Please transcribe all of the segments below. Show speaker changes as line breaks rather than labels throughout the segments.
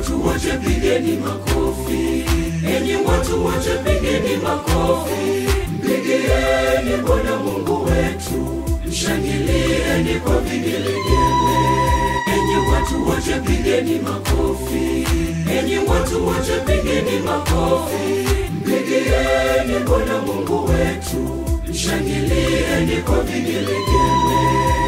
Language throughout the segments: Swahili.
watu wote pigeni makofi, enyi watu wote pigeni makofi, mpigieni Bwana Mungu wetu, mshangilieni kwa vigelegele. Enyi watu wote pigeni makofi, enyi watu wote pigeni makofi, mpigieni Bwana Mungu wetu, mshangilieni kwa vigelegele.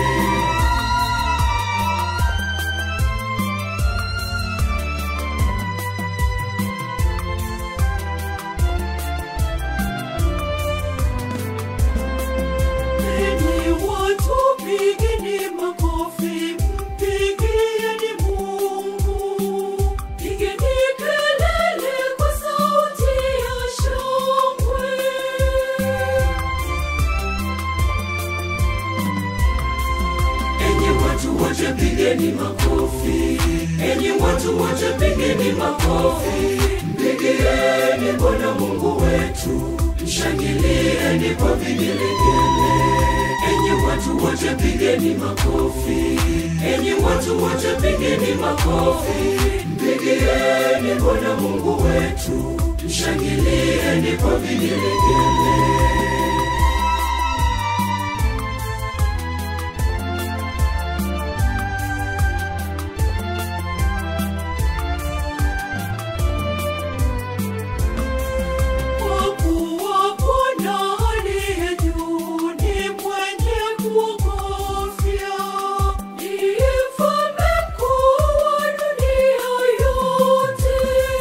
Enyi watu pigeni makofi, mpigieni Mungu. Pigeni kelele kwa sauti ya shangwe. Enyi watu wote pigeni makofi, enyi watu wote pigeni makofi, mpigieni Bwana Mungu wetu, mshangilieni kwa vigelegele. Enyi watu wote pigeni makofi, enyi watu wote pigeni makofi, mpigieni Bwana Mungu wetu, mshangilieni kwa vigelegele. Kwa kuwa Bwana aliye juu ni mwenye kuogofya, ndiye mfalme mkuu wa dunia yote.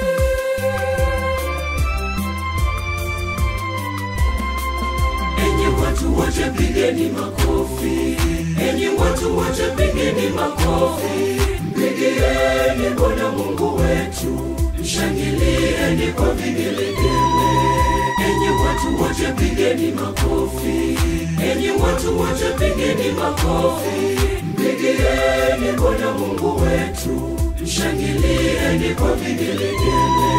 Enyi watu wote pigeni makofi, enyi watu wote pigeni makofi, mpigieni Bwana Mungu wetu, mshangilieni kwa vigelegele. Enyi watu wote pigeni makofi, enyi watu wote pigeni makofi, mpigieni Bwana Mungu wetu, mshangilieni kwa vigelegele.